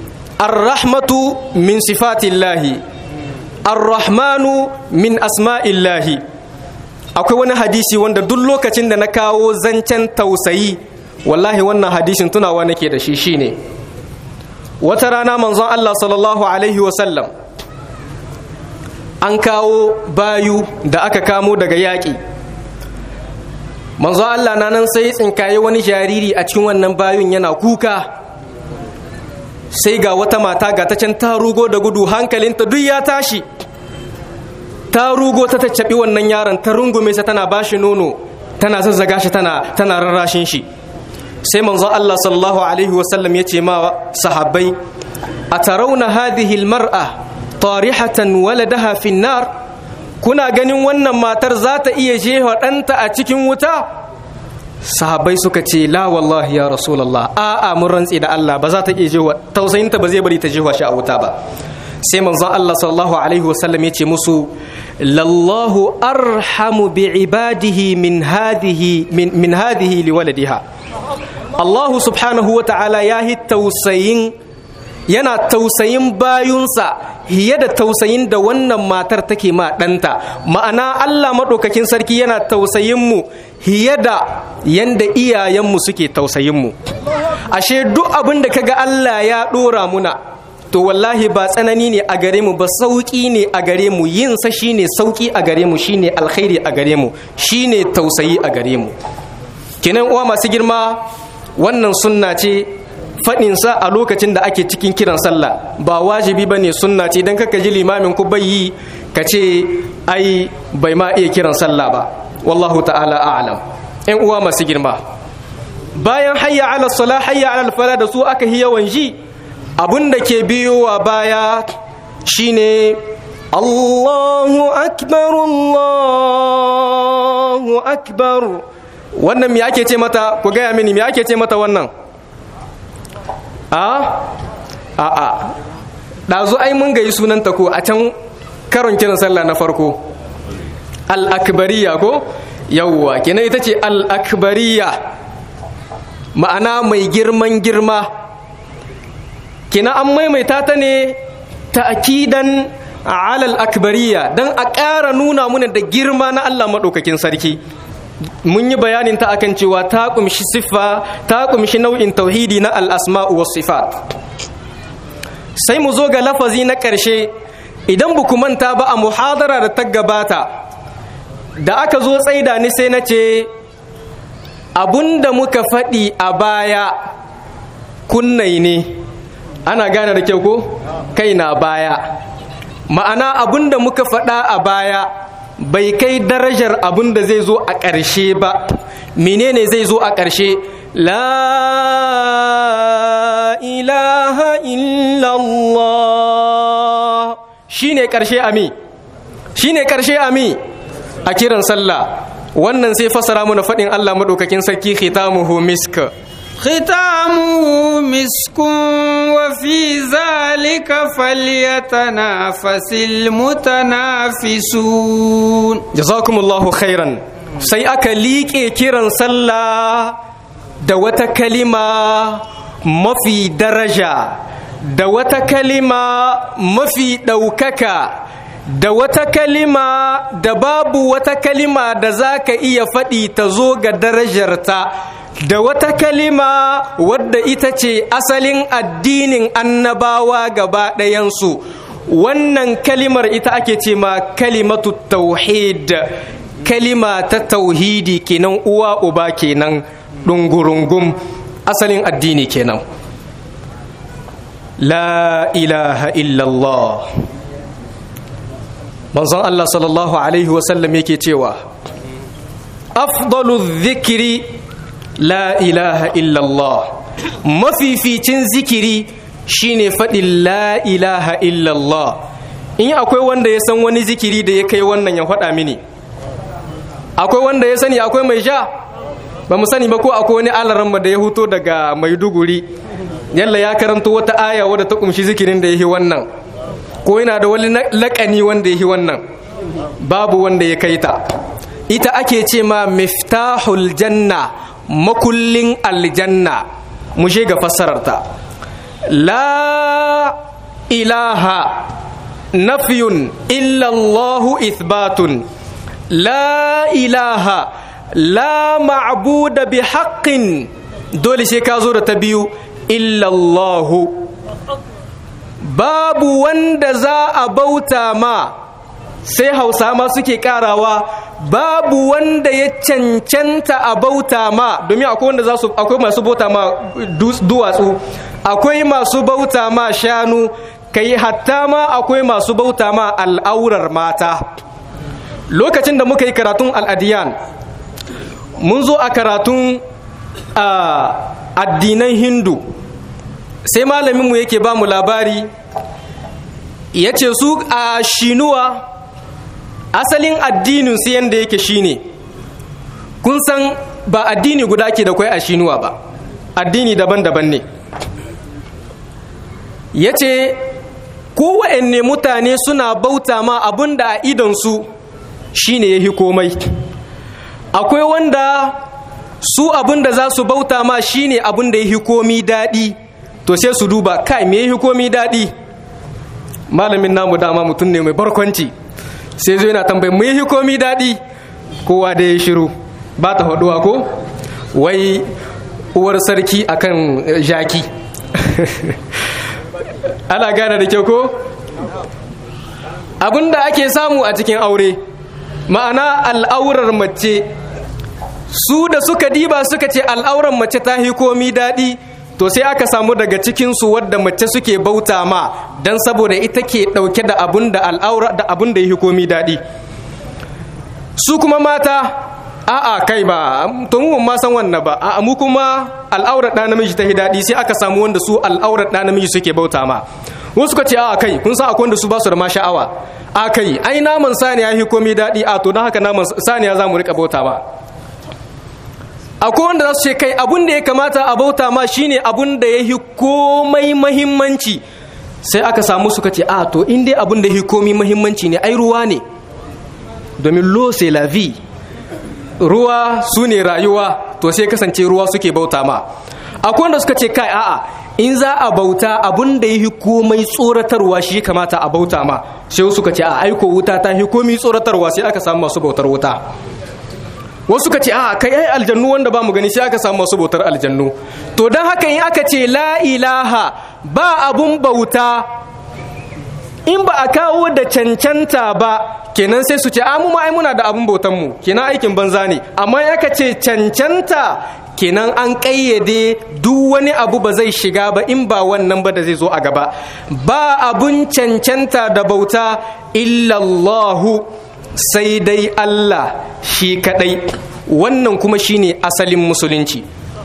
ar-rahmatu min sifatillahi ar-rahmanu min asma'illahi akwai wani hadisi wanda duk lokacin da na kawo zancen tausayi wallahi wannan hadisin tunawa nake da shi shine wata rana manzon Allah sallallahu alaihi wasallam an kawo bayu da aka kamo daga yaƙi manzo Allah na nan sai tsinkaye wani jariri a cikin wannan bayun yana kuka sai ga wata mata ga ta can ta rugo da gudu hankalinta duk ya tashi ta rugo ta taccaɓi wannan yaron ta rungume sa tana bashi nono tana zazzaga shi tana tana rarrashin shi sai manzo Allah sallallahu alaihi wasallam ya ce ma sahabbai atarawna hadhihi almar'a tarihatan waladaha fi nar kuna ganin wannan matar za ta iya jefa ɗanta a cikin wuta sahabbai suka ce la wallahi ya rasulallah a'a mun rantsi da Allah ba za ta iya jefa tausayinta ba zai bari ta jefa shi a wuta ba sai manzon Allah sallallahu alaihi wasallam ya ce musu lallahu arhamu bi ibadihi min hadhihi min, min hadhihi liwaladiha Allah subhanahu wa ta'ala ya hi tausayin yana tausayin bayunsa hiye da tausayin da wannan matar take ma ɗanta ma'ana Allah maɗaukakin sarki yana tausayin mu hiye da yanda iyayenmu suke tausayin mu ashe duk abin da kaga Allah ya ɗora muna to wallahi ba tsanani ne a gare mu ba sauƙi ne a gare mu yin sa shine sauƙi a gare mu shine alkhairi a gare mu shine tausayi a gare mu kenan uwa masu girma wannan sunna ce faɗin sa a lokacin da ake cikin kiran sallah ba wajibi bane sunna ce dan kaka ji limamin ku bai yi ka ce ai bai ma iya kiran sallah ba wallahu ta'ala a'lam ƴan uwa masu girma bayan hayya ala sala hayya ala fala da su aka yi yawan ji abun da ke biyowa baya shine Allahu akbar Allahu akbar wannan me ake ce mata ku gaya mini me ake ce mata wannan a a a ɗazu ai mun gayi sunanta ko a can karon kiran sallah na farko al-akbariya ko yawwa kenan ita ce al-akbariya ma'ana mai girman girma kina an maimaita ta ne ta'kidan alal akbariya dan a ƙara nuna muna da girma na Allah maɗaukakin sarki mun yi bayanin ta akan cewa ta kumshi siffa ta kumshi nau'in tauhidi na al-asma'u was sifat sai mu zo ga lafazi na ƙarshe idan bu manta ba a muhadara da ta gabata da aka zo tsaida ni sai na ce da muka faɗi a baya kunnai ne ana gane da kyau ko kai na baya ma'ana da muka faɗa a baya bai kai darajar da zai zo a ƙarshe ba menene zai zo a ƙarshe la ilaha illallah shine ƙarshe ami shine ƙarshe ami a kiran sallah wannan sai fasara mu na faɗin Allah maɗaukakin sarki khitamuhu misk ختامه مسك وفي ذلك فليتنافس المتنافسون jazakumullahu khairan sai aka liƙe kiran sallah da wata kalima mafi daraja da wata kalima mafi ɗaukaka da wata kalima da babu wata kalima da za ka iya faɗi ta zo ga darajarta da wata kalima wadda ita ce asalin addinin annabawa gaba ɗayansu wannan kalimar ita ake ce ma kalimatu tauhid kalima ta tauhidi kenan uwa uba kenan ɗungurungum asalin addini kenan la ilaha illallah manzon Allah sallallahu alaihi wasallam yake cewa afdalu zikiri la ilaha illallah mafificin zikiri shine faɗin la ilaha illallah in akwai wanda ya san wani zikiri da ya kai wannan ya faɗa mini akwai wanda ya sani akwai mai sha ba mu sani ba ko akwai wani alaramma da ya huto daga maiduguri yalla ya karanto wata aya wadda ta kumshi zikirin da ya yi wannan ko yana da wani laƙani wanda ya yi wannan babu wanda ya kai ta ita ake ce ma miftahul janna makullin aljanna mu ga fassararta la ilaha nafiyun illallahu ithbatun la ilaha la ma'buda bi haqqin dole sai ka zo da ta biyu illallahu babu wanda za a bauta ma sai hausa ma suke karawa babu wanda ya cancanta a bauta ma domin akwai wanda za su akwai masu bauta ma duwatsu akwai masu bauta ma shanu kai hatta ma akwai masu bauta ma al'aurar mata lokacin da muka yi karatun al'adiyan mun zo a karatun addinan hindu sai malaminmu yake ba mu labari ya ce su a shinuwa asalin addinin su yadda yake shine kun san ba addini guda ke da kwai a shinuwa ba addini daban-daban ne ya ce kowanne mutane suna bauta ma abin da a idonsu shine ya hi komai akwai wanda su abin da za su bauta ma shine abin da ya hi komi daɗi to sai su duba kai me ya hi komi daɗi malamin namu dama mutum ne mai barkwanci sai zo yana tambayi mu yi komi daɗi kowa da ya shiru ba ta haɗuwa ko wai uwar sarki akan jaki ana gane da kyau ko abinda ake samu a cikin aure ma'ana al'aurar mace su da suka diba suka ce al'aurar mace ta hi komi daɗi to sai aka samu daga cikinsu wadda mace suke bauta ma don saboda ita ke ɗauke da abun da al'aura da abun da ya hi komi daɗi su kuma mata a'a kai ba to mu ma san wannan ba a'a mu kuma al'aurar ɗa namiji ta hi daɗi sai aka samu wanda su al'aurar ɗa namiji suke bauta ma wasu ka ce a kai kun san akwai wanda su ba su da ma sha'awa a kai ai naman saniya hi komi daɗi a to don haka naman saniya za mu rika bauta ba akwai wanda za su ce kai abun da ya kamata a bauta ma shine abun da ya hi komai mahimmanci sai aka samu suka ce a to in dai abun da ya hi komai mahimmanci ne ai ruwa ne domin lo c'est la vie ruwa su ne rayuwa to sai kasance ruwa suke bauta ma akwai wanda suka ce kai a'a in za a bauta abun da ya hi komai tsoratarwa shi kamata a bauta ma sai suka ce a aiko wuta ta hi komai tsoratarwa sai aka samu masu bautar wuta wasu suka ce a kai ai aljannu wanda ba mu gani sai aka samu masu bautar aljannu to don haka in aka ce la ilaha ba abun bauta in ba a kawo da cancanta ba kenan sai su ce a mu ma ai muna da abun bautan mu kenan aikin banza ne amma in aka ce cancanta kenan an ƙayyade duk wani abu ba zai shiga ba in ba wannan ba da zai zo a gaba ba abun cancanta da bauta illallahu sai dai Allah shi kadai wannan kuma shine asalin musulunci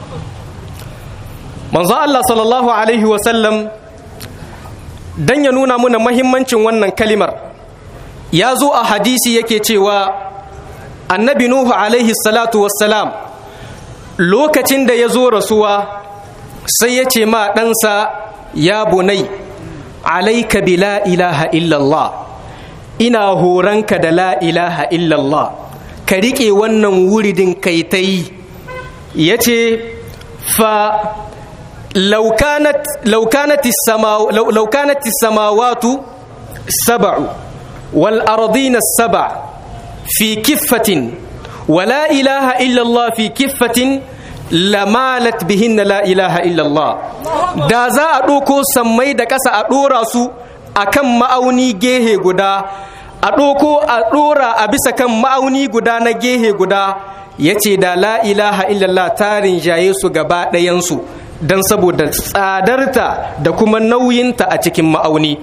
manzo Allah sallallahu alaihi wasallam dan ya nuna muna mahimmancin wannan kalimar ya zo a hadisi yake cewa annabi nuhu alaihi salatu wassalam lokacin da ya zo rasuwa sai ya ce ma ɗansa ya bunai alaika bi la ilaha illallah ina horanka da la ilaha illallah ka riƙe wannan wuridin kai ta yi ya ce fa laukanati samawatu saba'u wal ardina saba fi kiffatin wa la ilaha illallah fi kiffatin lamalat bihinna la ilaha illallah da za a ɗauko sammai da ƙasa a ɗora su a kan ma'auni gehe guda a ɗoko a ɗora a bisa kan ma'auni guda na gehe guda ya ce da la ilaha illallah tarin jaye su gaba ɗayansu don saboda tsadarta da kuma nauyinta a cikin ma'auni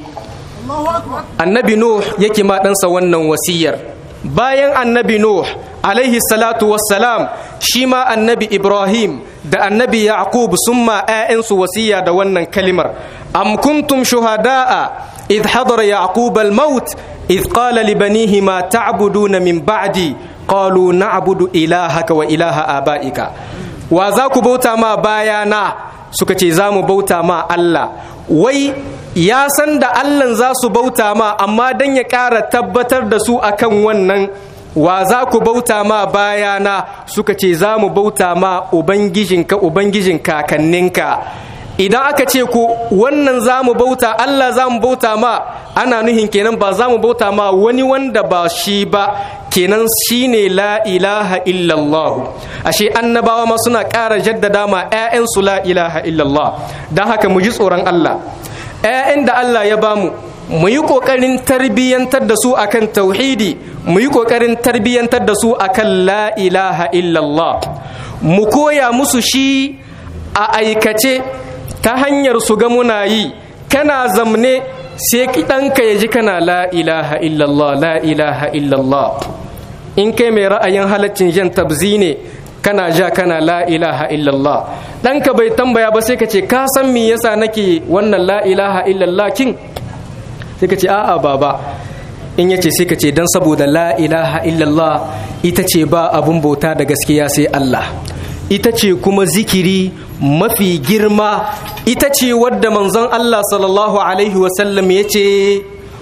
annabi nuh yake ma ɗansa wannan wasiyar bayan annabi nuh alaihi salatu wassalam shi ma annabi ibrahim da annabi yaqub sun ma 'ya'yansu wasiya da wannan kalimar am kuntum shuhada'a إذ حضر يعقوب الموت إذ قال لبنيه ما تعبدون من بعدي قالوا نعبد إلهك وإله آبائك وذاك بوتا ما بايانا سكتي زامو بوتا ما الله وي ya san da Allahn za su bauta ma amma don ya ƙara tabbatar da su akan wannan wa za ku bauta ma bayana suka ce za mu bauta ma ubangijinka ubangijin kakanninka idan aka ce ku wannan za mu bauta Allah za mu bauta ma ana nuhin kenan ba za mu bauta ma wani wanda ba shi ba kenan shi ne la ilaha illallah ashe annabawa ma suna ƙara jaddada ma 'ya'yansu la ilaha illallah don haka mu ji tsoron Allah 'ya'yan da Allah ya bamu mu yi ƙoƙarin tarbiyyantar da su akan tauhidi mu yi ƙoƙarin tarbiyyantar da su akan la ilaha illallah mu koya musu shi a aikace ta hanyar su ga muna yi kana zamne sai ɗanka ya ji kana la ilaha illallah la ilaha illallah in kai mai ra'ayin halaccin jan tabzi ne kana ja kana la ilaha illallah ɗanka bai tambaya ba sai ka ce ka san me yasa nake wannan la ilaha illallah kin sai ka ce a'a baba in yace sai ka ce dan saboda la ilaha illallah ita ce ba abun bauta da gaskiya sai Allah ita ce kuma zikiri mafi girma ita ce wadda manzon Allah sallallahu alaihi wasallam ya ce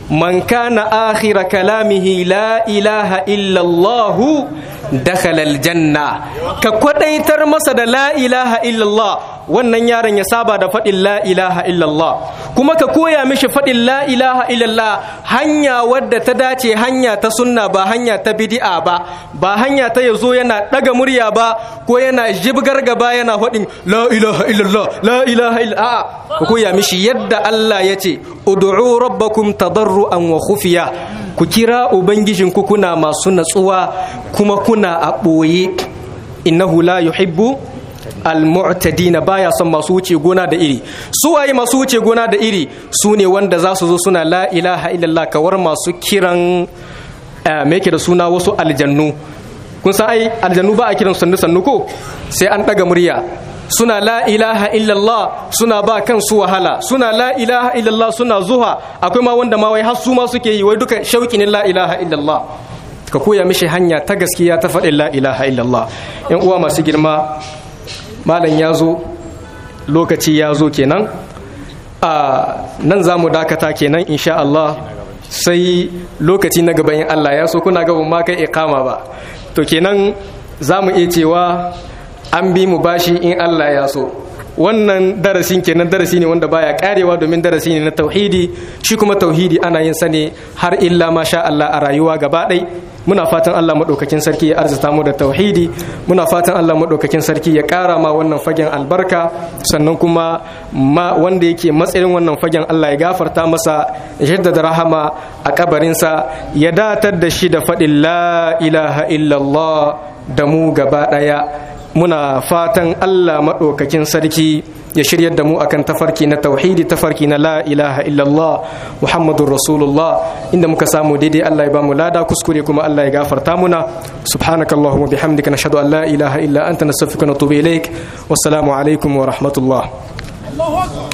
man kana akhira kalamihi la ilaha illa Allah dakhala aljanna ka kwadaitar masa da la ilaha illa Allah wannan yaron ya saba da faɗin la ilaha illallah kuma ka koya mishi faɗin la ilaha illallah hanya wadda ta dace hanya ta sunna ba hanya ta bid'a ba ba hanya ta yazo yana ɗaga murya ba ko yana jibgar gaba yana faɗin la ilaha illallah la ilaha illallah ka koya mishi yadda Allah ya ce ud'u rabbakum tadarruan wa khufiya ku kira ubangijinku kuna masu natsuwa kuma kuna a ɓoye innahu la yuhibbu al-mu'tadina baya son masu wuce gona da iri su waye masu wuce gona da iri su ne wanda za su zo suna la ilaha illallah kawar masu kiran me yake da suna wasu aljannu kun san ai aljannu ba a kiran sannu sannu ko sai an daga murya suna la ilaha illallah suna ba kansu wahala suna la ilaha illallah suna zuwa akwai ma wanda ma wai har su ma suke yi wai duka shauki ne la ilaha illallah ka koya mishi hanya ta gaskiya ta faɗin la ilaha illallah yan uwa masu girma malam ya zo lokaci ya zo kenan a nan za mu dakata kenan insha Allah sai lokaci na gaban Allah ya so kuna gaban ma kai ikama ba to kenan za mu iya cewa an bi mu bashi in Allah ya so wannan darasin kenan darasi ne wanda baya karewa domin darasi ne na tauhidi shi kuma tauhidi ana yin sa ne har illa masha Allah a rayuwa gaba ɗai muna fatan Allah maɗaukakin sarki ya arzita mu da tauhidi muna fatan Allah maɗaukakin sarki ya ƙara ma wannan fagen albarka sannan kuma ma wanda yake matsayin wannan fagen Allah ya gafarta masa ya jaddada rahama a kabarinsa ya datar da shi da faɗin la ilaha illallah da mu gaba ɗaya muna fatan Allah maɗaukakin sarki ya shiryar da mu akan tafarki na tauhidi tafarki na la ilaha illallah muhammadun rasulullah inda muka samu daidai Allah ya bamu lada kuskure kuma Allah ya gafarta muna subhanaka allahumma bihamdika nashhadu an la ilaha illa anta nastaghfiruka wa natubu ilaik wassalamu alaikum wa rahmatullah